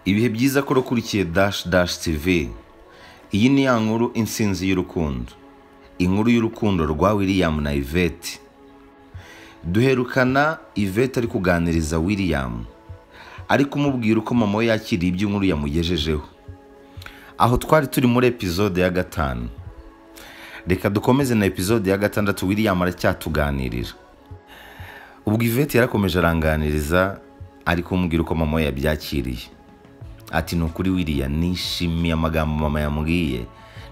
ibihe byiza ko wakurikiye dash dash tv iyi ni ya nkuru insinzi y'urukundo inkuru y'urukundo rwa william na yvette duherukana yvette ari kuganiriza william ari kumubwira uko mama we yakiriye ibyo inkuru yamugejejeho aho twari turi muri epizode ya gatanu reka dukomeze na epizode ya gatandatu william aracyatuganirira ubwo ivete yarakomeje aranganiriza ari kumbwira uko mama we yabyakiriye ati ni ukuri wiriya nishimiye amagambo mama yambwiye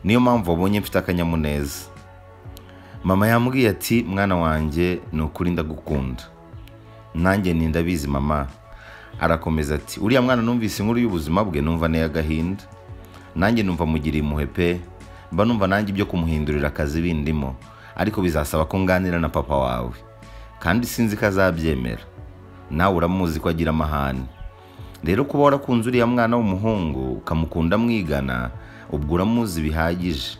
niyo mpamvu wabonye mfite akanyamuneza mama yambwiye ati mwana wanjye ni ukuri ndagukunda nanjye ni ndabizi mama arakomeza ati uriya mwana numvise inkuru y'ubuzima bwe numva neye agahinda nanjye numva mugiriye impuhwe pe mba numva nanjye ibyo kumuhindurira akazi bindimo ariko bizasaba ko nganira na papa wawe kandi sinzi ko azabyemera nawe uramuzi ko agira amahane rero kuba warakunze uriya mwana w'umuhungu ukamukunda mwigana ubwo uramuzi bihagije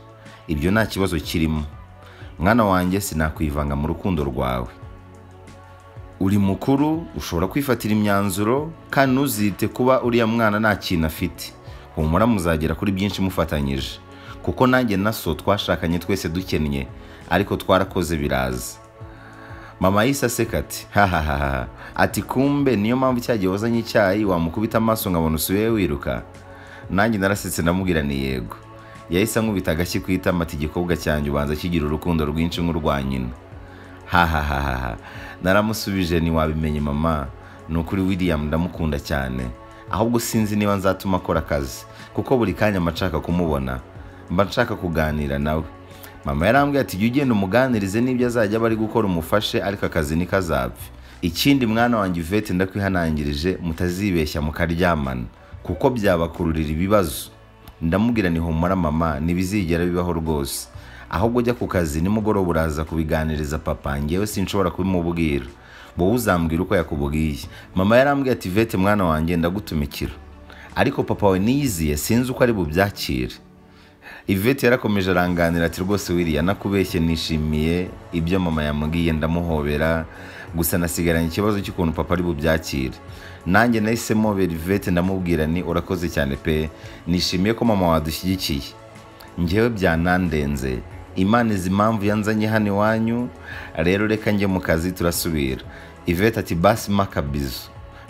ibyo nta kibazo kirimo mwana wanjye sinakwivanga mu rukundo rwawe uri mukuru ushobora kwifatira imyanzuro kandi ntuzite kuba uriya mwana nta kintu afite humura muzagera kuri byinshi mufatanyije kuko nanjye na so twashakanye twese dukennye ariko twarakoze biraza mama yahise aseka ati hahahaha ati kumbe niyo mpamvu cya gihe wazanye icyayi wamukubita amaso nkabona usubiye wiruka nanjye narasetse ndamubwira ni yego yahise ankubita agashyi ku itama ati igikobwa cyanjye ubanza kigira urukundo rwinshi nk'urwa nyina hahahaha naramusubije ntiwabimenye mama ni ukuri william ndamukunda cyane ahubwo sinzi niba nzatuma akora akazi kuko buri kanya mba nshaka kumubona mba nshaka kuganira nawe mama yarambwiye ati jya ugenda umuganirize n'ibyo azajya aba ari gukora umufashe ariko akazi ntikazapfe ikindi mwana wanjye ivete ndakwihanangirije mutazibeshya mukaryamana kuko byabakururira ibibazo ndamubwira ni humura mama ntibizigera bibaho rwose ahubwo ujya ku kazi nimugoroba uraza kubiganiriza papa ngewe sinshobora kubimubwira wowe uzambwira uko yakubwiye mama yarambwiye ati vete mwana wanjye ndagutumikira ariko papa we niyiziye sinzi uko ari bubyakire ivete yarakomeje aranganira ati rwose wiriya nakubeshye nishimiye ibyo mama yamubwiye ndamuhobera gusa nasigaranye ikibazo cy'ukuntu papa ari bubyakire nanjye nahise mpobera ivete ndamubwira ni urakoze cyane pe nishimiye ko mama wadushyigikiye ngewe byanandenze imana izi impamvu yanzanye hano iwanyu rero reka njye mu kazi turasubira ivete ati basi makabizo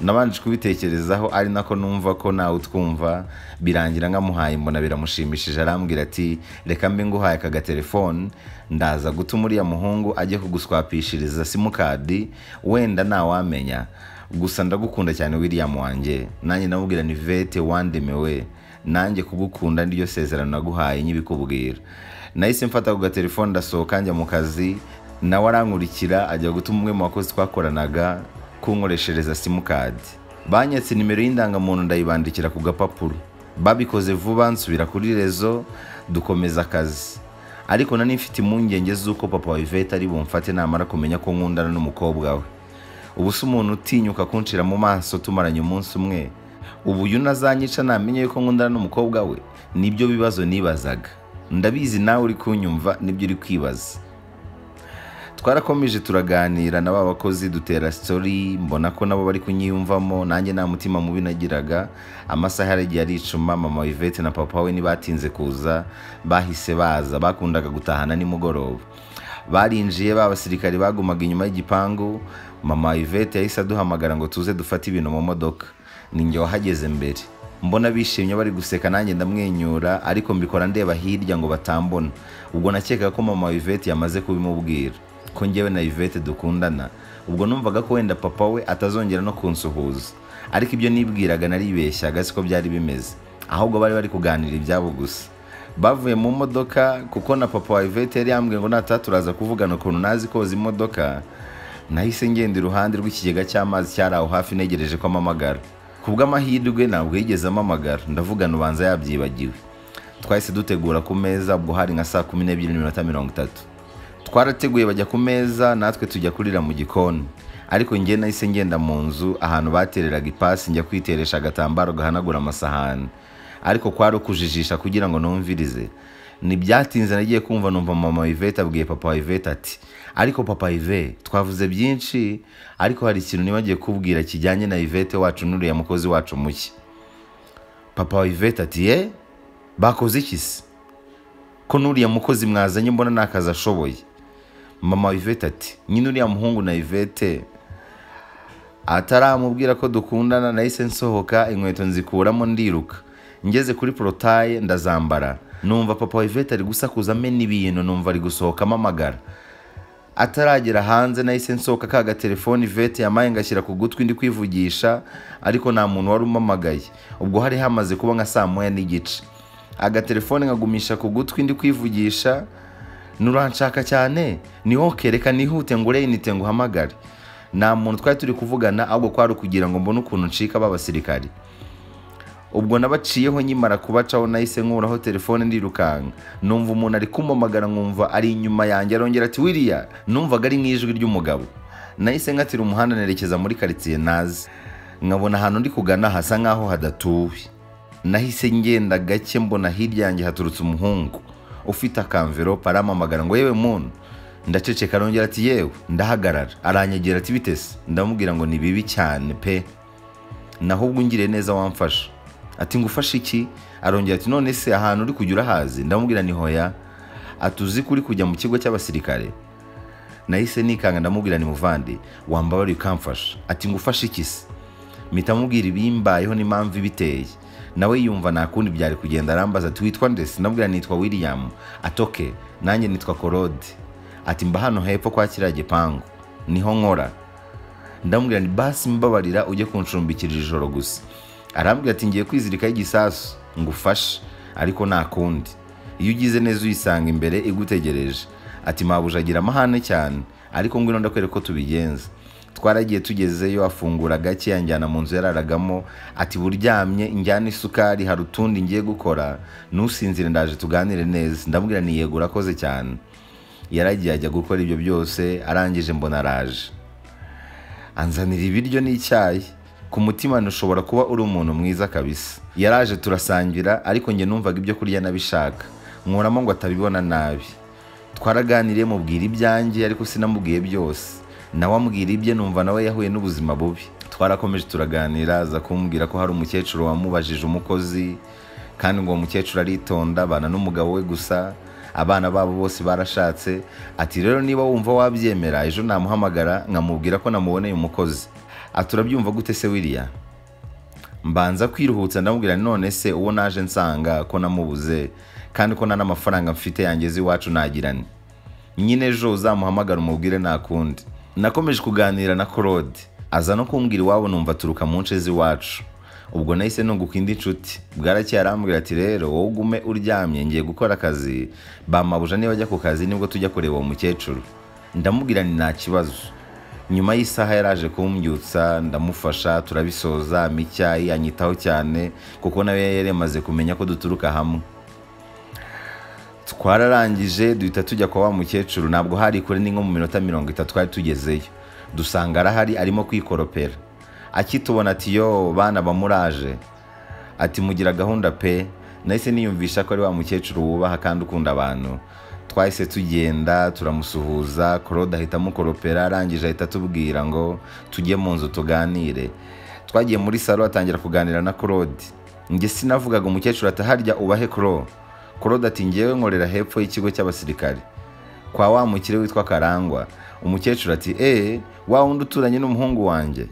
nabanje kubitekerezaho ari nako numva ko nawe utwumva birangira nkamuhaye mbona biramushimishije arambwira ati reka mbe nguhaye aka gatelefone ndaza gutuma uriya muhungu ajye kuguswapishiriza simukadi wenda ntawamenya gusa ndagukunda cyane william wanjye nanjye namubwira ni vete wandemewe nanjye kugukunda niryo sezerano naguhaye nyibikubwira nahise mfata ku gatelefone ndasohoka njya mu kazi nawe arankurikira ajya gutuma umwe mu bakozi twakoranaga kunkoreshereza simukadi banyatse nimero y'indangamuntu ndayibandikira ku gapapuro babikoze vuba nsubira kuri rezo dukomeza akazi ariko nari mfite impungenge z'uko papa wa ivete ari bumfate namara kumenya ko nkundana n'umukobwa we ubu si umuntu utinyuka kunshira mu maso tumaranye umunsi umwe ubu uyu nazanyica namenye yuko nkundana n'umukobwa we nibyo bibazo nibazaga ndabizi nawe uri kunyumva nibyo uri kwibaza twarakomeje turaganira na ba bakozi dutera sitori mbona ko nabo bari kunyiyumvamo nanjye nta mutima mubi nagiraga amasaha yaragiye aricuma mama ivete na papa we ntibatinze kuza bahise baza bakundaga gutahana nimugoroba barinjiye ba basirikari bagumaga inyuma y'igipangu mama ivete yahise aduhamagara ngo tuze dufate ibintu mu modoka ninjye wahageze mbere mbona bishimye bari guseka nanjye ndamwenyura ariko mbikora ndeba hirya ngo batambona ubwo nakekaga ko mama ivete yamaze kubimubwira ko njyewe na Yvette dukundana ubwo numvaga ko wenda papa we atazongera no kunsuhuza ariko ibyo nibwiraga naribeshyaga siko byari bimeze ahubwo bari bari kuganira ibyabo gusa bavuye mu modoka kuko na papa wa Yvette yari yambwiye ngo nataha turaza kuvugana ukuntu nazi koza imodoka nahise ngenda iruhande rw'ikigega cy'amazi cyari aho hafi ntegereje ko amamagara ku bw'amahirwe ntabwo yigeze amamagara ndavugana ubanza yabyibagiwe twahise dutegura ku meza ubwo hari nka saa kumi n'ebyiri n'iminota mirongo itatu twarateguye bajya ku meza natwe tujya kurira mu gikoni ariko njye nahise ngenda mu nzu ahantu batereraga ipasi njya kwiteresha agatambaro gahanagura amasahani ariko kwari ukujijisha kugira ngo numvirize ntibyatinze nagiye kumva numva mama ivete abwiye papa ivete ati ariko papa ive twavuze byinshi ariko hari ikintu nibagiye kubwira kijyanye na ivete wacu n'uriya mukozi wacu muke papa wa ivete ati ye bakoze iki se ko n'uriya mukozi mwazanye mbona ni akazi ashoboye mama wa ivete ati nyine uriya muhungu na ivete ataramubwira ko dukundana nahise nsohoka inkweto nzikuramo ndiruka ngeze kuri porotaye ndazambara numva papa wa ivete ari gusakuza amena ibintu numva ari gusohokamo amagara ataragera hanze nahise nsohoka ka gatelefoni ivete yamaye ngashyira ku gutwi ndi kwivugisha ariko nta muntu wari umamagaye ubwo hari hamaze kuba nka saa moya n'igice agatelefoni nkagumisha ku gutwi ndi kwivugisha nuranshaka cyane niho kereka nihute ngure inite nguhamagare nta muntu twari turi kuvugana ahubwo kwari ukugira ngo mbone ukuntu ncika b'abasirikari ubwo nabaciyeho nkimara kubacaho nahise nkuraho telefone ndirukanka numva umuntu ari kumamagara nkumva ari inyuma yanjye arongera ati wiriya numvaga ari nk'ijwi ry'umugabo nahise nkatira umuhanda nerekeza muri karitsiye nazi nkabona ahantu ndi kugana hasa nk'aho hadatuwe nahise ngenda gake mbona hirya yanjye haturutse umuhungu ufite akamverope aramamagara ngo yewe muntu ndaceceka arongera ati yewe ndahagarara aranyegera ati bitese ndamubwira ngo ni bibi cyane pe naho ubwo ungiriye neza wamfasha ati ngufashe iki arongera ati none se ahantu uri kujya urahazi ndamubwira ni hoya ati uzi ko uri kujya mu kigo cy'abasirikare nahise nikanga ndamubwira ni muvandi wambabariye ukamfasha ati ngufashe iki se mpita amubwira ibimbayeho n'impamvu ibiteye nawe yumva nta kundi byari kugenda arambaza ati witwa ndetse ndamubwira nitwa william atoke nanjye nitwa korode ati mba hano hepfo kwa kiriya gipangu niho nkora ndamubwira ni basi mbabarira ujye kunshumbikira ijoro gusa arambwira ati ngiye kwizirikaho igisasu ngo ufashe ariko nta kundi iyo ugize neza uyisanga imbere igutegereje ati mabuja agira amahane cyane ariko ngwino ndakwereka ko tubigenza twaragiye tugezeyo afungura gake yanjyana mu nzu yararagamo ati buryamye njyana isukari hari utundi ngiye gukora nusinzire ndaje tuganire neza ndamubwira ni yego urakoze cyane yaragiye ajya gukora ibyo byose arangije mbona araje anzanira ibiryo n'icyayi ku mutima ntushobora kuba uri umuntu mwiza kabisa yaraje turasangira ariko njye numvaga ibyo kurya nabishaka nkuramo ngo atabibona nabi twaraganiriye mubwira ibyanjye ariko sinamubwiye byose nawe ambwira ibye numva nawe yahuye n'ubuzima bubi twarakomeje turaganira aza kumbwira ko hari umukecuru wamubajije umukozi kandi ngo uwo mukecuru aritonda abana n'umugabo we gusa abana babo bose barashatse ati rero niba wumva wabyemera ejo namuhamagara nkamubwira ko namuboneye umukozi aturabyumva gute se wiriya mbanza kwiruhutsa ndamubwira none se uwo naje nsanga ko namubuze kandi ko nta n'amafaranga mfite yangeze iwacu nagirane nyine ejo uzamuhamagara umubwire nta kundi nakomeje kuganira na korode aza no kumbwira iwabo numva aturuka mu nce z'iwacu ubwo nahise nunguka indi nshuti bwarakeye arambwira ati rero wowe ugume uryamye ngiye gukora akazi bamabuja niba ajya ku kazi nibwo tujya kureba uwo mukecuru ndamubwira ni nta kibazo nyuma y'isaha yaraje kumbyutsa ndamufasha turabisoza ampa icyayi anyitaho cyane kuko nawe yari yamaze kumenya ko duturuka hamwe twararangije duhita tujya kwa wa mukecuru ntabwo hari kure ni nko mu minota mirongo itatu twari tugezeyo dusanga arahari arimo kwikoropera akitubona ati yo bana bamuraje ati mugira gahunda pe nahise niyumvisha ko ari wa mukecuru wubaha kandi ukunda abantu twahise tugenda turamusuhuza korode ahita amukoropera arangije ahita atubwira ngo tujye mu nzu tuganire twagiye muri salo atangira kuganira na korode njye sinavugaga umukecuru ati harya ubahe koro korode ati ngewe nkorera hepfo y'ikigo cy'abasirikare kwa wa mukire witwa karangwa umukecuru ati eee wa wundi uturanye n'umuhungu wanjye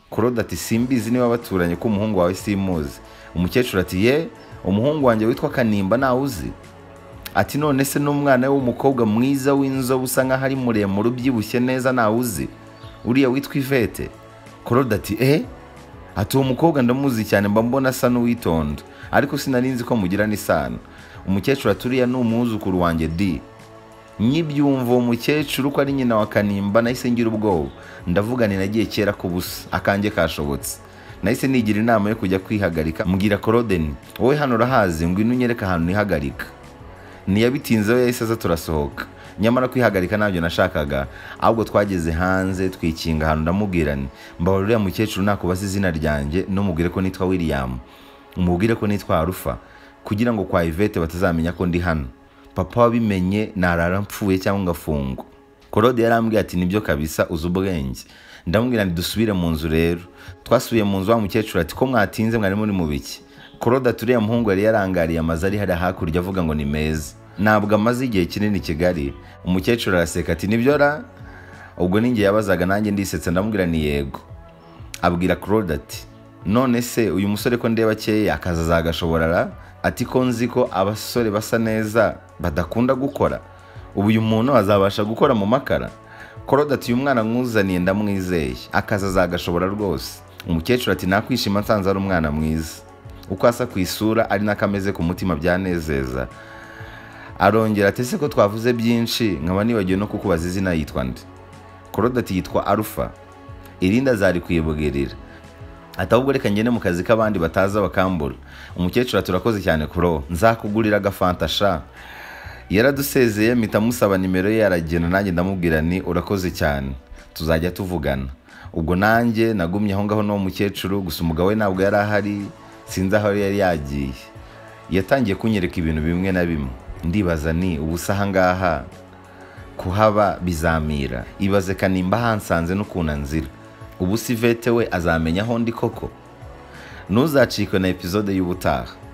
korode ati simbizi niba baturanye ko umuhungu wawe simuzi umukecuru ati ye umuhungu wanjye witwa kanimba nawe uzi ati none se n'umwana w'umukobwa mwiza w'inzobe usa nkaho ari muremure ubyibushye neza ntawe uzi uriya witwa ivete korode ati eee ati uwo mukobwa ndamuzi cyane mba mbona asa n'uwitonda ariko sinari nzi ko mugirana isano umukecuru ati uriya ni umwuzukuru wanjye di nkibyumva uwo mukecuru ko ari nyina wa kanimba nahise ngira ubwoba ndavuga ni nagiye kera ku busa akange kashobotse nahise nigira inama yo kujya kwihagarika mbwira korodeni wowe hano urahazi ngwino unyereke ahantu nihagarika ntiyabitinzeho yahise aza turasohoka nyamara kwihagarika ntabyo nashakaga ahubwo twageze hanze twikinga ahantu ndamubwirane mbabara uriya mukecuru nakubaza izina ryanjye n'umubwire ko nitwa william umubwire ko nitwa arufa kugira ngo kwa ivete batazamenya ko ndi hano papa wabimenye narara mpfuye cyangwa ngafungwa korode yarambwiye ati nibyo kabisa uzi ubwenge ndamubwira dusubire mu nzu rero twasubiye mu nzu wa mukecuru ati ko mwatinze mwari muri mu biki claude aturiye muhungu yari yarangariye amazu ari hariya hakurya avuga ngo ni meza ntabwo amaze igihe kinini i kigali umukecuru araseka ati nibyo ra ubwo ninjye yabazaga nanjye ndisetse ndamubwira ni yego abwira claude ati none se uyu musore ko ndeba akeya akazi azagashobora ati ko nzi ko abasore basa neza badakunda gukora ubu uyu muntu azabasha gukora mu makara claude ati uyu mwana mwuzaniye ndamwizeye akazi azagashobora rwose umukecuru ati nakwishima nsanze ari umwana mwiza uko asa ku isura ari nako ameze ku mutima byanezeza arongera ati ese ko twavuze byinshi nkaba nibagiwe no kukubaza izina yitwa nde claude ati yitwa arufa irindi azari kuyibwirira ati ahubwo reka ngende mu kazi k'abandi bataza bakambura umukecuru ati urakoze cyane kuro nzakugurira agafanta sha yaradusezeye mpita amusaba nimero ye aragenda nanjye ndamubwira ni urakoze cyane tuzajya tuvugana ubwo nanjye nagumye aho ngaho n'uwo mukecuru gusa umugabo we ntabwo yari ahari sinzi aho yari yagiye yatangiye kunyereka ibintu bimwe na bimwe ndibaza ni ubu se ahangaha kuhaba bizamira ibaze kanimba hansanze n'ukuntu anzira ubu si vete we azamenya aho ndi koko ntuzacikwe na epizode y'ubutaha